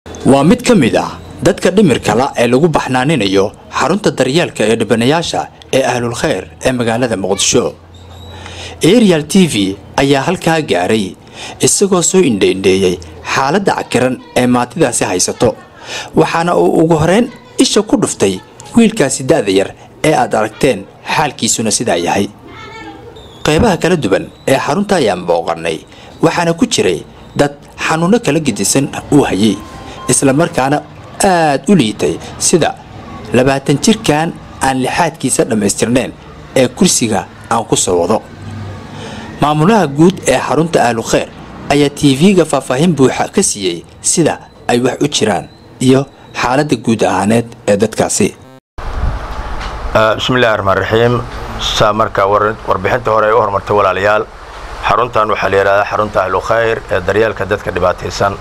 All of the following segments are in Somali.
waa mid ka mid ah dadka dhimirkala ee lagu baxnaaninayo xarunta daryeelka ee dhibanayaasha ee ahlul khayr ee magaalada muqdisho arial t v ayaa halkaa gaaray isagoo soo indhaindheeyey xaaladda cakiran ee maatidaasi haysato waxaana uu ugu horeyn isha ku dhuftay wiilkaasi da'da yar ee aad aragteen xaalkiisuna sidaa yahay qaybaha kala duwan ee xarunta ayaan booqannay waxaana ku jiray dad xanuunno kala gedisan uu hayay islamarkaana aad u liitay sida labaatan jirkan aan lixaadkiisa dhammaystirnayn ee kursiga aan ku soo wado maamulaha guud ee xarunta ahlu khayr ayaa tv-ga faahfaahin buuxa ka siiyey sida ay wax u jiraan iyo xaaladda guud ahaaneed ee dadkaasi bismillahi raxmaan raxiim saa marka warbixinta hore ay u hormartay walaalayaal xaruntan waxaa la yidhahdaa xarunta ahlu khayr ee daryeelka dadka dhibaataysan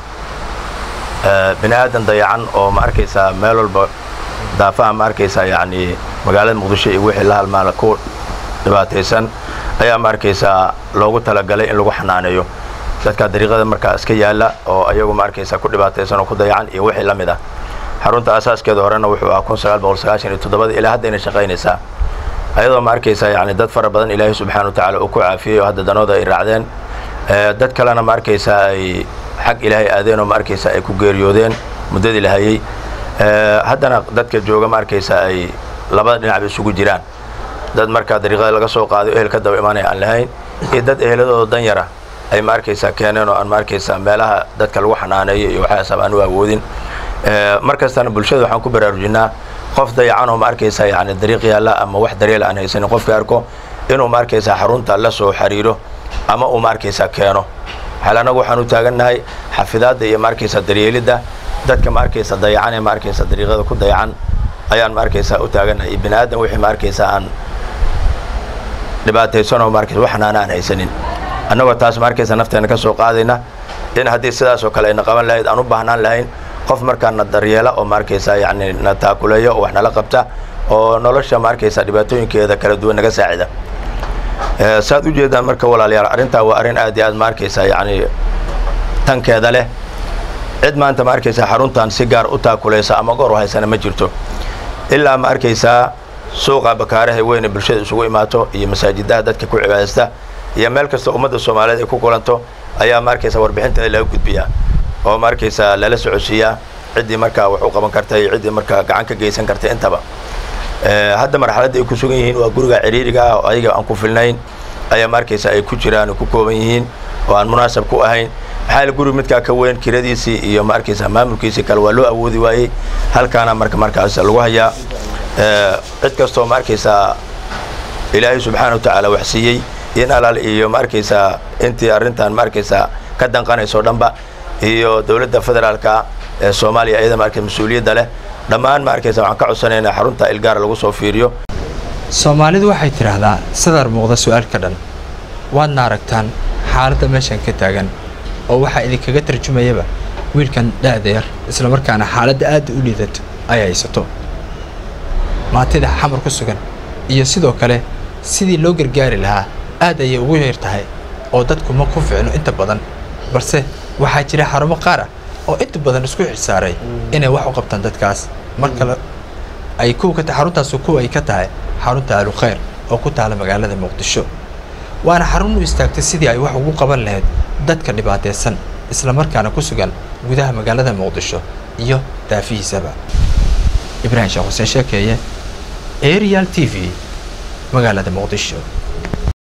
bini aadan dayacan oo ma arkaysaa meel walba daafaha ma arkaysaa yacni magaalada muqdisho iyo wixii la halmaala ku dhibaataysan ayaa ma arkaysaa loogu talagalay in lagu xanaaneeyo dadka dariiqada markaa iska yaalla oo ayagu ma arkaysaa ku dhibaataysan oo ku dayacan iyo wixii la mid ah xarunta asaaskeeda horena wuxuu ahaa kun sagaal boqol sagaashan iyo toddobada ilaa haddayna shaqaynaysaa ayadoo ma arkaysaa yacni dad fara badan ilaahay subxaana wa tacaala uu ku caafiyey oo hadda danooda ay raacdeen dad kalena ma arkaysaa ay xag ilaahay aadeen oo ma arkaysaa ay ku geeriyoodeen muddadii la hayey haddana dadka jooga ma arkaysaa ay labada dhinacba isugu jiraan dad markaa dariiqada laga soo qaado ehel ka daba imaanaya aan lahayn iyo dad eheladooda dan yara ay ma arkaysaa keeneen oo aan ma arkaysaa meelaha dadka lagu xanaaneeyo iyo waxaasaba aan u awoodin mar kastana bulshada waxaan ku baraarujinaa qof dayacan oo ma arkaysaa yani dariiq yaalla ama wax daryeel aan haysanin qofka arko inuu ma arkaysaa xarunta la soo xiriiro ama uu ma arkaysaa keeno xal annagu waxaan u taagannahay xafidaadda iyo ma arkaysaa daryeelidda dadka ma arkaysa dayacan ee ma arkaysa dariiqada ku dayacan ayaan ma arkaysaa u taagannahay iyo bini aadan wixii ma arkaysaa aan dhibaataysanoo ma arkaysa wax xanaana aan haysanin annagoo taas ma arkaysa nafteena ka soo qaadayna in haddii sidaasoo kale ayna qaban lahayd aan u baahnaan lahayn qof markaa na daryeela oo ma arkaysaa yacni na taakuleeyo oo wax nala qabta oo nolosha ma arkaysaa dhibaatooyinkeeda kala duwan naga saacida saad u jeedaan marka walaalayaal arrintaa waa arrin aad iyo aad ma arkaysaa yacni tankeeda leh cid maanta ma arkaysaa xaruntan si gaar u taakulaysa ama goor u haysana ma jirto ilaa ma arkaysaa suuqa bakaaraha weyne bulshada isugu imaato iyo masaajidaha dadka ku cibaadaysta iyo meel kasta ummadda soomaaliyeed ay ku kulanto ayaa ma arkaysaa warbixinteeda laga gudbiyaa oo ma arkaysaa lala socodsiiyaa ciddii markaa wax u qaban karta iyo ciddii markaa gacan ka geysan karta intaba hadda marxaladda ay ku sugan yihiin waa guriga ciriiriga ah oo ayaga aan ku filnayn ayaa ma arkaysaa ay ku jiraan oo ku kooban yihiin oo aan munaasab ku ahayn maxaa la guri midkaa ka weyn kiradiisii iyo ma arkaysaa maamulkiisii kale waa loo awoodi waayey halkaana marka markaas lagu hayaa cid kastoo ma arkaysaa ilaahay subxaana wa tacaala wax siiyey in alaal iyo ma arkaysaa intii arrintan ma arkaysaa ka danqanayso dhanba iyo dowladda federaalka ee soomaaliya iyada marka mas-uuliyadda leh dhammaan ma arkaysa waxaan ka codsanaynaa xarunta ilgaara lagu soo fiiriyo soomaalidu waxay tidhaahdaa sadar muuqda su-aal ka dhan waadna aragtaan xaaladda meeshan ka taagan oo waxaa idinkaga tarjumayaba wiilkan da'da yar islamarkaana xaaladda aadda u liidato ay haysato maatida xamar ku sugan iyo sidoo kale sidii loo gargaari lahaa aad ayay ugu yar tahay oo dadku ma ku ficno inta badan balse waxaa jira xarumo qaar ah oo inta badan isku xilsaaray inay wax u qabtaan dadkaas mar kale ay kuwa ka xaruntaas kuwa ay ka tahay xarunta ahlu khayr oo ku taala magaalada muqdisho waana xarun u istaagtay sidii ay wax ugu qaban lahayd dadka dhibaataysan islamarkaana ku sugan gudaha magaalada muqdisho iyo daafihiisaba ibraahim sheekh xuseen sheekeeye arial t v magaalada muqdisho